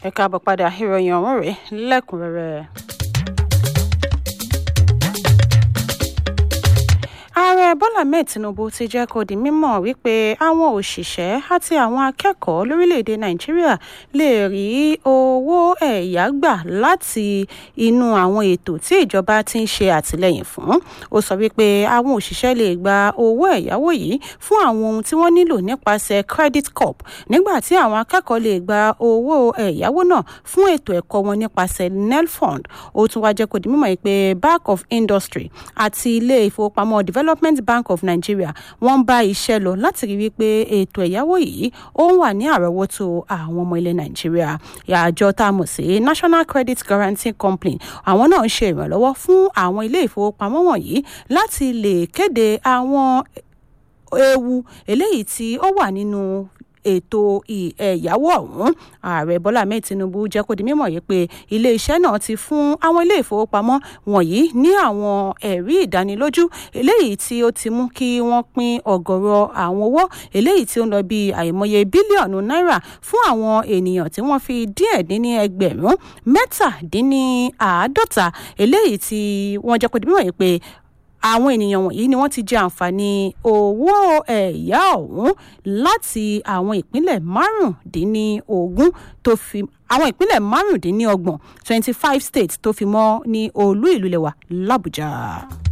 ẹ káàbọ̀ padà ìròyìn ọ̀hún rèé lẹ́kùnrẹ́rẹ́. ààrẹ bọ́lá ahmed tinubu ti jẹ́ kó di mímọ̀ wípé àwọn òṣìṣẹ́ àti àwọn akẹ́kọ̀ọ́ lórílẹ̀‐èdè nàìjíríà lè rí owó ẹ̀yá gbà láti inú àwọn ètò tí ìjọba ti ń ṣe àtìlẹ́yìn fún ó sọ wípé àwọn òṣìṣẹ́ lè gba owó ẹ̀yáwó yìí fún àwọn ohun tí wọ́n nílò nípasẹ̀ credit corp nígbà tí àwọn akẹ́kọ̀ọ́ lè gba owó ẹ̀yáwó náà fún ètò ẹ̀kọ́ wọn nípasẹ̀ nelfund ó tún wá jẹ́ kó di mímọ̀ pé bank of industry àti ilé ìfowópamọ́ development bank of nigeria wọ́n ń bá iṣẹ́ lọ láti rí wípé ètò ẹ̀yáwó yìí ó ń wà ní àrọ́wọ́tó àwọn ọmọ ilẹ̀ nàìjíríà àjọ tá a mọ̀ sí national credit guarantee company àwọn náà ń ṣe ìrànlọ́wọ́ fún àwọn ilé ìfowópamọ́ wọ̀nyí láti lè kéde àwọn ewu eléyìí tí ó wà nínú ètò ẹ̀yáwó ọ̀hún ààrẹ bọ́lá ahmed tinubu jẹ́ kó di mímọ̀ yìí pé iléeṣẹ́ náà ti fún àwọn ilé ìfowópamọ́ wọ̀nyí ní àwọn ẹ̀rí ìdánilójú eléyìí tí ó ti mú kí wọ́n pín ọ̀gọ̀rọ̀ àwọn owó eléyìí tí ó ń lọ bí àìmọye bílíọ̀nù náírà fún àwọn ènìyàn tí wọ́n fi díẹ̀ dín ní ẹgbẹ̀rún mẹ́tàdínníàádọ́ta eléyìí tí wọ́n jẹ́ kó di mímọ̀ yìí pé àwọn ènìyàn wọ̀nyí ni wọ́n ti jẹ àǹfààní owó ẹ̀yá ọ̀hún láti àwọn ìpínlẹ̀ márùndínlógún tó fi àwọn ìpínlẹ̀ márùndínlọ́gbọ̀n twenty five states tó fi mọ́ ní olú ìlú lẹ̀wà làbújá.